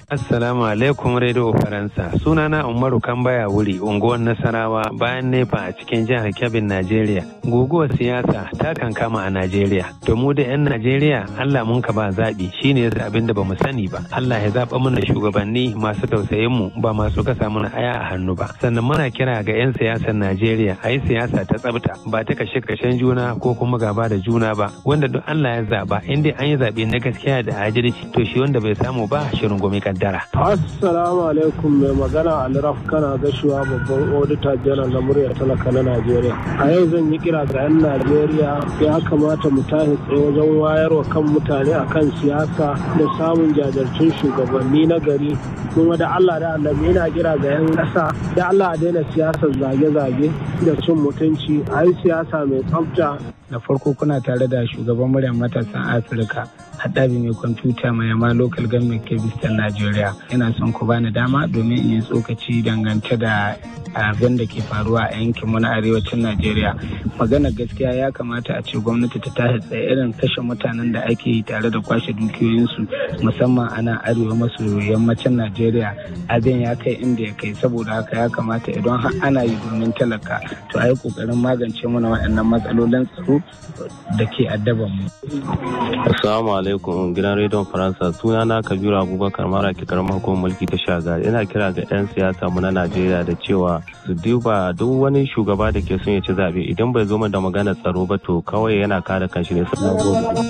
Assalamu alaikum Radio Faransa. Sunana Umaru Kambaya wuri unguwar Nasarawa bayan nefa a cikin jihar Kebbi, Najeriya. Guguwar siyasa ta kankama a Najeriya. To mu da 'yan Najeriya Allah mun ka ba zaɓi shine yasa abin da bamu sani ba. Allah ya zaɓa mana shugabanni masu tausayin mu ba masu kasa mana aya a hannu ba. Sannan muna kira ga 'yan siyasar Najeriya a yi siyasa ta tsabta ba ta kashe kashen juna ko kuma gaba da juna ba. Wanda duk Allah ya zaɓa in dai an yi zaɓe na gaskiya da adalci to shi wanda bai samu ba shirin gumi kaddara. Assalamu alaikum mai magana Alraf kana gashuwa babban odita janar na murya talaka na Najeriya. A yau zan yi kira ga 'yan Najeriya ya kamata mu tashi tsaye wajen wayarwa kan mutane akan siyasa da samun jajirtun shugabanni na gari kuma da Allah da Allah yana kira ga 'yan ƙasa da Allah a daina siyasar zage-zage da cin mutunci a yi siyasa mai tsafta da farko kuna tare da shugaban muryar matasan afirka haɗabi mai kwamfuta mai yama local government kebistan najeriya ina son ku bani dama domin in yi tsokaci dangance da abin da ke faruwa a yankin na arewacin najeriya magana gaskiya ya kamata a ce gwamnati ta tashi tsaye irin kashe mutanen da ake yi tare da kwashe dukiyoyinsu musamman a nan arewa maso yammacin najeriya abin ya kai inda ya kai saboda haka ya kamata idan har ana yi domin talaka to a yi kokarin magance mana waɗannan matsalolin tsaro da ke addaban mu. Assalamu alaikum gidan rediyon Faransa suna na Kabiru Abubakar mara ke karamar hukumar mulki ta shaga ina kira ga 'yan siyasa mu na Najeriya da cewa su duba duk wani shugaba da ke son ya ci zaɓe idan bai zo da magana tsaro ba to kawai yana kare kanshi ne sai gobe.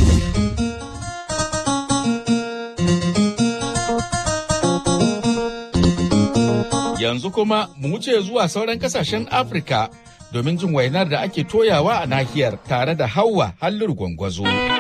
Yanzu kuma mu wuce zuwa sauran kasashen Afirka domin jin wainar da ake toyawa a nahiyar tare da Hauwa Halliru Gwangwazo.